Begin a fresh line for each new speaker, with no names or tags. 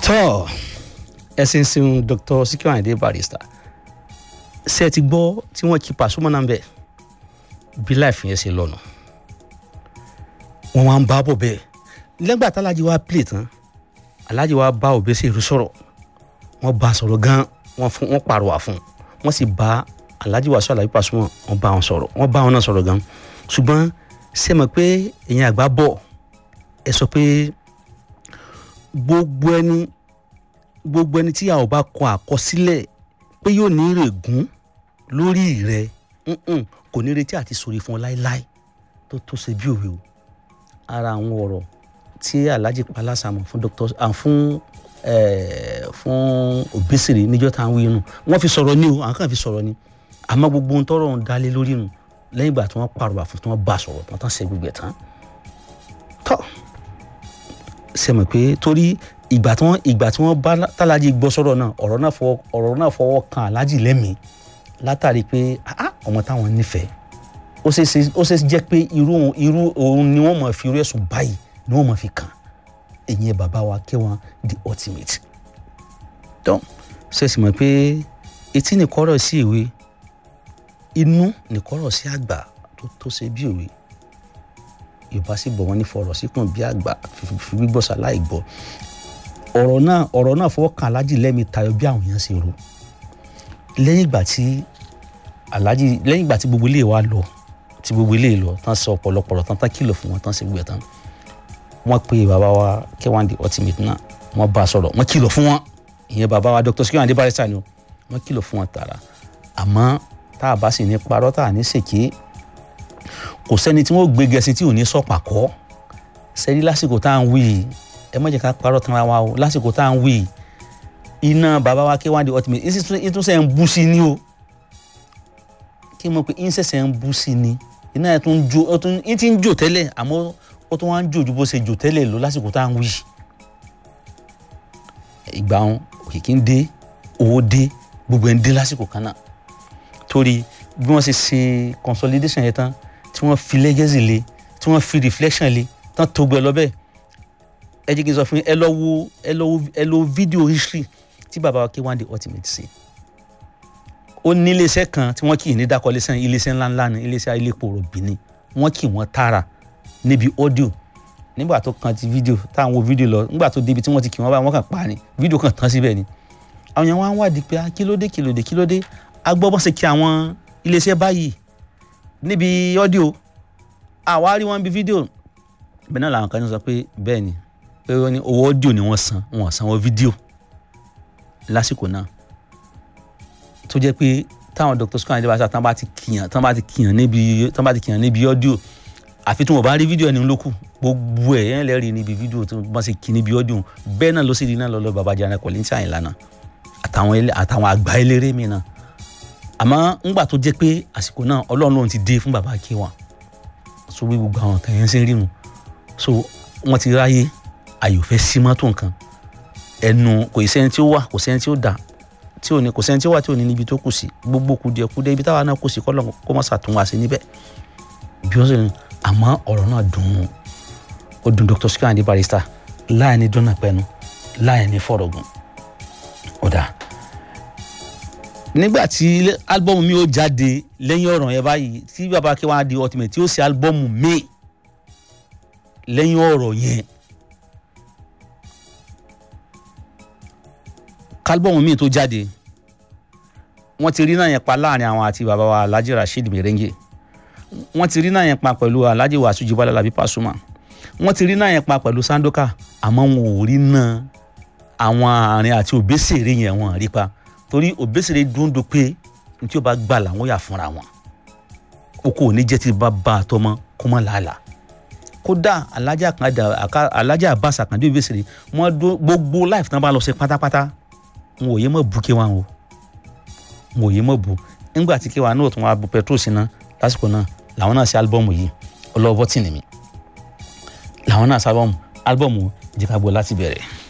tọ́ ẹ̀sìn sin Dr. Sikiru Ayinde Barrister ṣe ti gbọ́ tí wọ́n kí Pasuma náà bẹ̀ bí láìfi yẹn ṣe lọ́nà wọ́n wá ń bá bọ̀ bẹ́ẹ̀ lẹ́gbà tálájí wa play tán alájí wa bá Obesere sọ̀rọ̀ wọ́n bá a sọ̀rọ̀ gan wọ́n fún wọ́n pàrọwà fún un wọ́n sì bá alájí wa sọ alájí Pasuma wọ́n bá wọn sọ̀rọ̀ wọ́n bá wọn náà sọ̀rọ̀ gan ṣùgbọ́n ṣe mọ̀ pé èèyàn àgbà bọ̀ ẹ sọ pé gbogbo ẹni gbogbo ẹni tí a ò bá kọ àkọsílẹ̀ pé yóò ní ìrègùn lórí rẹ mm-mm, kò ní retí àti sórí fún ọ láéláé tó tó ṣe bí òwe o ara àwọn ọ̀rọ̀ tí Alhaji Palasamọ fún Dr. ah, fún eh, fún Obesere níjọ́ tá à ń wí nù wọ́n fi sọ̀rọ̀ ni o àwọn kan fi sọ̀rọ̀ ni àmọ́ gbogbo ohun tọ́rọ̀ ń dalé lórí nù lẹ́yìn ìgbà tí wọ́n pàrọwà fún tí wọ́n bá sọ̀rọ̀ tán tán ṣe gbogbo ẹ̀ tán tọ́ ṣe mọ̀ pé torí ìgbà tí wọ́n ìgbà tí wọ́n bá tálájì gbọ́ sọ̀rọ̀ náà ọ̀rọ̀ náà fọwọ́ ọ̀rọ̀ náà fọwọ́ kan aláàjì lẹ́mìí látàrí pé ah ọmọ táwọn nífẹ̀ẹ́ ó ṣe ṣe ó ṣe jẹ́ pé irú òun irú òun ni wọ́n máa fi irú ẹ̀sùn báyìí ni wọ́n máa fi kàn ẹ̀yìn bàbá wa K1 the ultimate tó ṣe sì mọ̀ pé etí nìkọ́rọ̀ sí ìwé inú nìkọ́rọ̀ sí àgbà tó tó ṣe bí òwe yorùbá sì bọ̀ wọ́n ní fọ̀rọ̀ síkùn bí àgbà fi gbígbọ́ sáláì gbọ́ ọ̀rọ̀ náà ọ̀rọ̀ náà fọwọ́ kan aláàjì lẹ́mi tayọ bí àwọn èèyàn ṣe rò lẹ́yìn ìgbà tí aláàjì lẹ́yìn ìgbà tí gbogbo ilé wa lọ tí gbogbo ilé lọ tán sọ ọ̀pọ̀lọpọ̀ tán tán kìlọ̀ fún wọn tán ṣe gbogbo ẹ̀ tán wọ́n pe bàbá wa K1 the ultimate náà wọ́n bá a sọ̀rọ̀ wọ́n kìlọ̀ fún wọn ìyẹn bàbá wa Dr. Sikiru Ayinde Barrister ni wọ́n kìlọ̀ fún wọn tààrà àmọ́ tá a bá sì ní parọ́ tá a ní ṣèké kò sẹ́ni tí wọ́n gbé gẹ̀ẹ́sì tí ò ní sọ̀pà kọ́ sẹ́ni lásìkò tá à ń wí yìí ẹ má jẹ́ ká parọ́ tanra wa o lásìkò tá à ń wí yìí iná bàbá wa K1 the ultimate ìtúnṣe ń bú sí ni o kí n mọ̀ pé ìṣẹ̀ṣẹ̀ ń bú sí ni iná ẹ̀ tún jó ó tún ń ti ń jò tẹ́lẹ̀ àmọ́ ó tún wá ń jò ju bó ṣe jò tẹ́lẹ̀ lọ lásìkò tá à ń wí yìí ìgbà wọn òkìkí ń dé owó dé gbogbo ẹ̀ ń dé lásìkò kan náà torí bí wọ́n ṣe ṣe consolidation yẹn tán tí wọ́n fi legacy le tí wọ́n fi reflection le tán tó gbẹ lọ bẹ́ẹ̀ ẹ jẹ́ kí n sọ fún yín ẹ lọ wo ẹ lọ wo ẹ lọ video history tí bàbá wa K1 the ultimate ṣe ó ní iléeṣẹ́ kan tí wọ́n kì í ní dákọ̀ iléeṣẹ́ iléeṣẹ́ ńláńlá ni iléeṣẹ́ iléepo rọ̀bì ni wọ́n kì wọ́n tààrà níbi audio nígbà tó kan ti video táwọn wo video lọ nígbà tó débi tí wọ́n ti kì wọ́n báyìí wọ́n kàn pa ni video kan tán síbẹ̀ ni àwọn yẹn wá ń wádìí pé kílódé kílódé kílódé agbọ́bọ́n ṣe kí àwọn iléeṣẹ́ báyìí níbi audio àwa rí wọn bí fídíò bẹ́ẹ̀ náà làwọn kan sọ pé bẹ́ẹ̀ ni pé wọ́n ní owó audio ni wọ́n san wọ́n san wọ́n fídíò lásìkò náà tó jẹ́ pé táwọn Dr. Sikiru Ayinde Barrister tán bá ti kìyàn tán bá ti kìyàn níbi tán bá ti kìyàn níbi audio àfi tí wọn bá rí fídíò ẹni lókù gbogbo ẹ̀ yẹn lẹ́rìí níbi fídíò tí wọ́n ṣe kì níbi audio bẹ́ẹ̀ náà ló sì rí náà lọ́lọ́ baba Jana Kollington Àyìnlá náà àtàwọn àgbà eléré mi náà àmọ́ ńgbà tó jẹ́ pé àsìkò náà ọlọ́run lòun ti dé fún bàbá K1 so bí gbogbo àwọn kan yẹn ṣe ń rínu so wọ́n ti ráyè ayò fẹ́ sí mọ́tò nǹkan ẹnu kò sẹ́ni tí ó wà kò sẹ́ni tí ó dà tí ò ní kò sẹ́ni tí ó wà tí ò ní níbi tó kù sí gbogbo kùdìẹ̀kudẹ ibi táwa náà kù sí kọ́ kó má ṣàtún wá sí níbẹ̀ bí ó sì ní àmọ́ ọ̀rọ̀ náà dùn ún ó dùn Dr. Sikiru Ayinde Barrister láì ní dúnà pẹ́nu láì ní fọ̀rọ̀gùn ọ̀dà nígbà tí álbọ́ọ̀mù mi ó jáde lẹ́yìn ọ̀rọ̀ yẹn báyìí tí bàbá K1 the ultimate tí ó ṣe álbọ́ọ̀mù mi lẹ́yìn ọ̀rọ̀ yẹn kálbọ́ọ̀mù mi tó jáde wọ́n ti rí náà yẹn pa láàrin àwọn àti bàbá wa Alhaji Rasheed Merengue wọ́n ti rí náà yẹn pa pẹ̀lú Alhaji Wasiu Jibala Labi Pasuma wọ́n ti rí náà yẹn pa pẹ̀lú Sandoka àmọ́ wọn ò rí náà àwọn àárín àti Obesere yẹn wọn rí pa torí Obesere dúndú pé n tí ó bá gbà làwọn yà fúnra wọn o kò ní jẹ́ tí bá bá a tọmọ kó mọ́ làálàá kódà alájà kan alájà Abbas Akande Obesere wọn gbogbo life tán bá lọ sí pátápátá wọn ò yé mọ̀ bu K1 o wọn ò yé mọ̀ bu nígbà tí K1 náà tún wá bu petrol síná lásìkò náà làwọn náà ṣe álbọ́ọ̀mù yìí ọlọ́wọ́ tì ní mi làwọn náà ṣe álbọ́ọ̀mù álbọ́ọ̀mù jẹ́ ká gbọ́ láti bẹ̀rẹ̀.